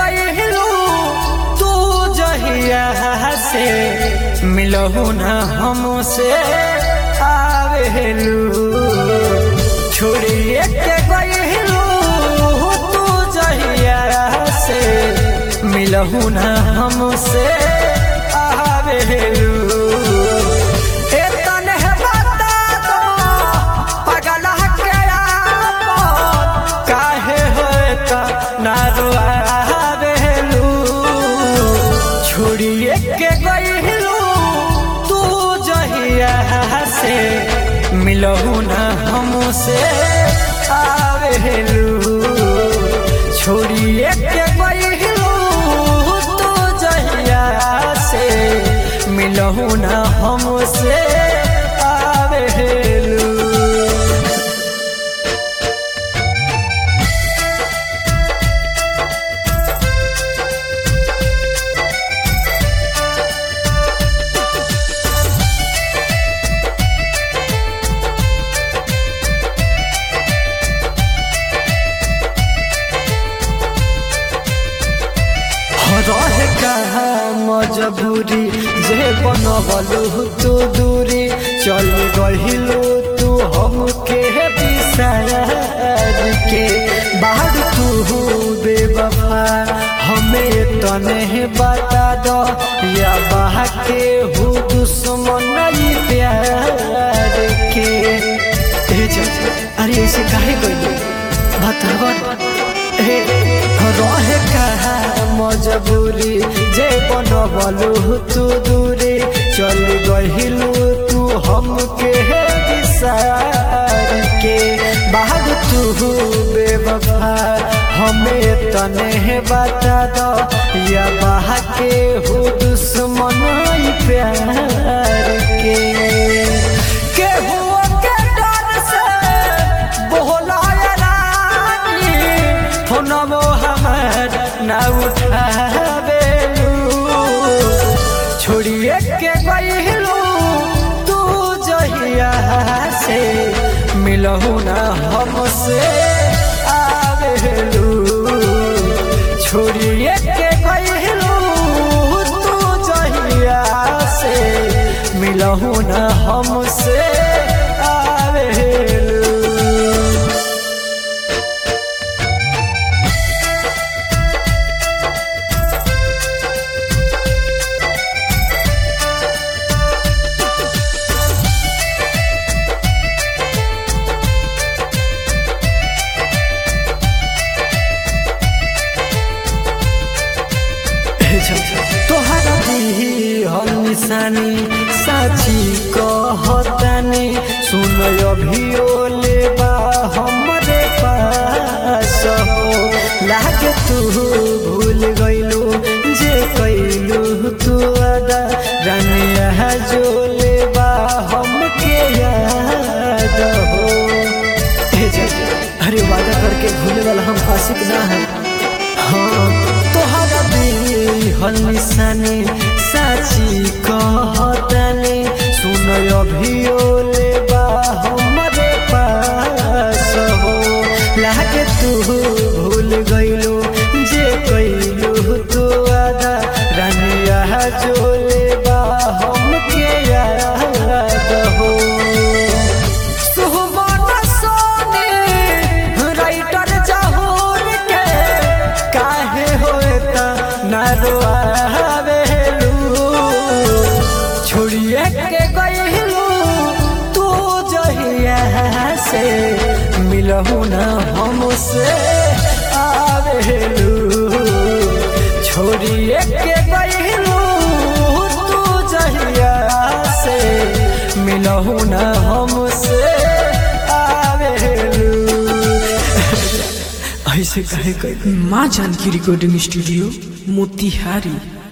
गइलू तू जहिया से मिलहु न हमसे आवेलू छोड़िए के गइलू तू जहिया से मिलहु न हमसे आवेलू ए तने बता दो पगला के आपन काहे होता ना रुआवेलू छोड़िए के गइलू तू जहिया से मिलहु न हमसे आवेलू छोड़िए के गइलू तू जहिया से मिलहु न हमसे आवेलू रहे कहा मजबूरी जे बनबलू तू दूरी चल गहिलू तू हमके बिसार के बाहर तू बेवफा हमें तने बता दो या बाह के हूँ दुश्मन नहीं प्यार के ए जा, अरे ऐसे काहे गइले बतावा हे रहे कहा मजबूरी जे बनबलू तू दूरी चल गहिलू तू हमके विसार के बाहर तू बेवफा हमें तने बता दो या बाह के हो दुश्मन ई प्यार के के हुआ के डर से बोलाया रानी फोनमो हमर ना उठावेलू छोड़िए के गइलू तू जहिया से मिलहु ना हमसे आवेलू छोड़िए के गइलू तू जहिया से मिलहु ना हमसे आवेलू तोहरा दी हम निशानी साची कहतानी सुन अभियो लेबा हमरे पास हो लागे तू भूल गइलू जे कैलू तू अदा रानिया जो लेबा हमके याद हो ए जे, अरे वादा करके भूले वाला हम आशिक ना है हाँ तोहरा हल निशानी साची कहतानी सुन अभियो लेबा हमरे पास हो लागे तू भूल गइलू जे कैलू तू आदा रानिया जो लेबा हमके याद हो सुहबान सोनी राइटर जहूर के काहे होता ना रोआवेलू छोड़िए के गइलू तू जहिया से मिलहु ना हमसे आवेलू छोड़िए के गइलू तू जहिया से मिलहु ना हमसे आवेलू ऐसे काहे कह माँ जानकी रिकॉर्डिंग स्टूडियो मोतिहारी